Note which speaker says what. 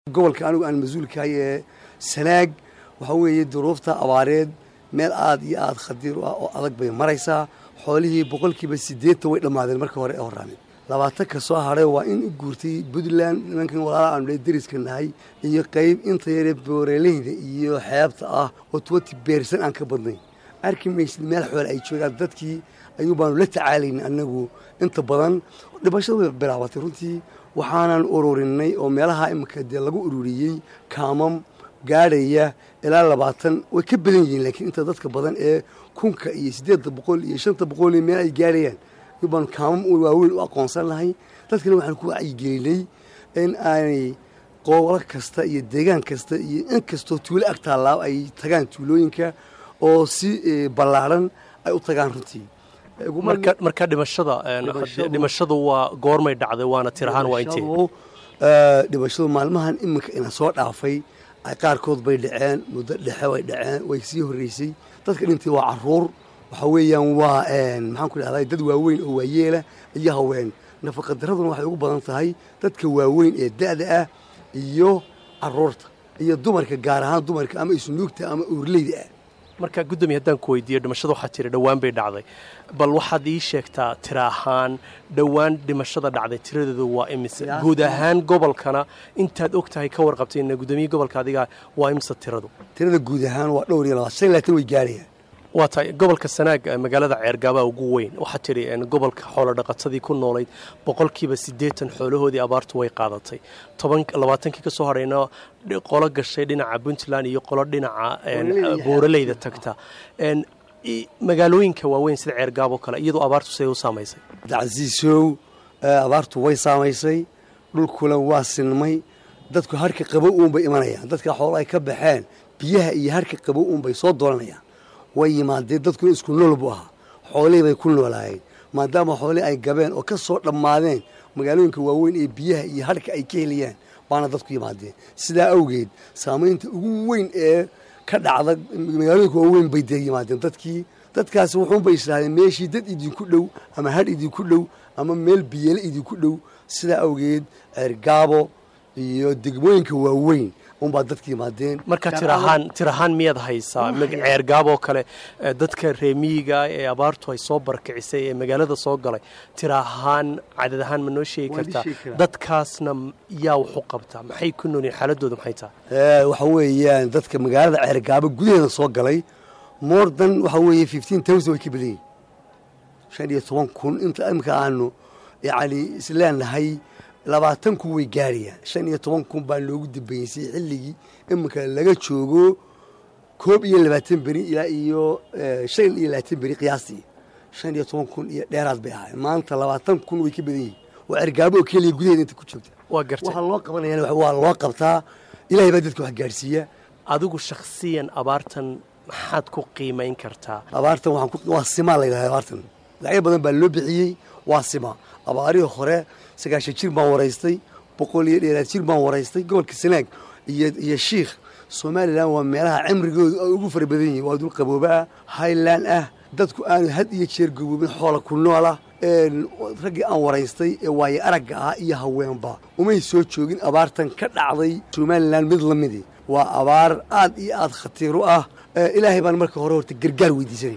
Speaker 1: gobolka anigu aan mas-uulkahay ee sanaag waxaa weeye duruufta abaareed meel aad iyo aad khadiir u ah oo adag bay maraysaa xoolihii boqolkiiba siddeetan way dhammaadeen marka hore ee horraameen labaatan ka soo hadhay waa in u guurtay puntland nimankan walaala aanu dariska nahay iyo qayb inta yaree booreleyda iyo xeebta ah oo twenty beersan aan ka badnayn arki maysid meel xoole ay joogaan dadkii ayuu baanu la tacaalaynay annagu inta badan dhibashadu way bilaabatay runtii waxaanan ururinay oo meelaha iminka dee lagu ururiyey kaamam gaadhaya ilaa labaatan way ka badan yihiin laakiin inta dadka badan ee kunka iyo siddeedda boqol iyo shanta boqol iyo meel ay gaadhayaan ayuu baanu kaamam waaweyn u aqoonsan lahay dadkana waxaan ku wacyigelinay in aanay qoolo kasta iyo deegaan kasta iyo in kastoo tuulo ag taallaa ay tagaan tuulooyinka oo si ballaadhan ay u tagaan runtii
Speaker 2: marka dhimashada dhimashadu waa goormay dhacday waana tir ahaan waa intee
Speaker 1: dhimashadu maalmahan iminka ina soo dhaafay qaarkood bay dhaceen muddo dhexe way dhaceen way sii horreysay dadka dhintay waa caruur waxaa weeyaan waa maxaan ku dhahday dad waaweyn oo waayeela iyo haween nafaqadaraduna waxay ugu badan tahay dadka waaweyn ee da'da ah iyo caruurta iyo dumarka gaar ahaan dumarka ama isnuugta ama uurleyda ah
Speaker 2: marka guddoomiye haddaan ku weydiiyo dhimashada waxaa tiri dhowaan bay dhacday bal waxaad ii sheegtaa tira ahaan dhowaan dhimashada dhacday tiradeedu waa imise guud ahaan gobolkana intaad og tahay ka warqabtayna guddoomiye gobolka adiga waa imise tiradu
Speaker 1: tirada guud ahaan waa dhowr iyo labaatan shan iyo labaatan way gaarayaan
Speaker 2: waa tahay gobolka sanaag magaalada ceergaabaa ugu weyn waxaa tidhi gobolka xoolodhaqatadii ku noolayd boqolkiiba siddeetan xoolahoodii abaartu way qaadatay toban labaatankii ka soo hadhayna qolo gashay dhinaca puntland iyo qolo dhinaca buuraleyda tagta magaalooyinka waaweyn sida ceergaabo kale iyadoo abaartu siday u saamaysay
Speaker 1: dacasiisow abaartu way saamaysay dhulkuna waa sinmay dadku harka qabo uunbay imanayaan dadka xoolo ay ka baxeen biyaha iyo harka qabo uunbay soo doolanayaan way yimaadeen dadkuna isku nool buu ahaa xoolihii bay ku noolaayeen maadaama xoolihii ay gabeen oo ka soo dhammaadeen magaalooyinka waaweyn ee biyaha iyo harka ay ka heliyaan baana dadku yimaadeen sidaa awgeed saamaynta ugu weyn ee ka dhacda magaalooyinka waaweyn bay dee yimaadeen dadkii dadkaasi wuxuunbay islaahdeen meeshii dad idinku dhow ama hadh idinku dhow ama meel biyeele idinku dhow sidaa awgeed ceergaabo iyo degmooyinka waaweyn unbaa dadka yimaadeen
Speaker 2: marka tirahaan tirahaan miyaad haysaa ceergaaboo kale dadka reemiyiga ee abaartu ay soo barkicisay ee magaalada soo galay tirahaan cadad ahaan ma noo sheegi kartaa dadkaasna yaa wax u qabtaa maxay ku noolyihin xaaladooda maxay tahay
Speaker 1: waxa weeyaan dadka magaalada ceergaabo gudaheeda soo galay mordan waxa weeye fifteen thousand way ka badan yihin shan iyo toban kun inta imika aanu yacni isleenahay labaatan kun way gaarayaan shan iyo toban kun baa loogu dambeysay xilligii iminka laga joogo koob iyo labaatan beri ilaa iyo shan iyo labaatan beri qiyaastii shan iyo toban kun iyo dheeraad bay ahaayeen maanta labaatan kun way ka badan yihin waa ergaabo oo keliya gudaheeda inta ku joogta
Speaker 2: waa gartay
Speaker 1: waxaa loo qabanaya waa loo qabtaa ilahay baa dadka wax gaadhsiiya
Speaker 2: adigu shakhsiyan abaartan maxaad ku qiimayn kartaa
Speaker 1: abaartan waa simaa la yidhahda abaartan lacyo badan baa loo bixiyey waa sima abaarihii hore sagaashan jir baan waraystay boqol iyo dheeraad jir baan waraystay gobolka sanaag iyo shiikh somalilan waa meelaha cimrigoodu ay ugu fara badan yihin waa dul qaboobaa highland ah dadku aanu had iyo jeer gaboobin xoola ku noolah raggii aan waraystay ee waaye aragga ah iyo haweenba umay soo joogin abaartan ka dhacday somalilan mid la midi waa abaar aad iyo aad khatiir u ah ilaahay baan marka hore horta gargaar weydiisanay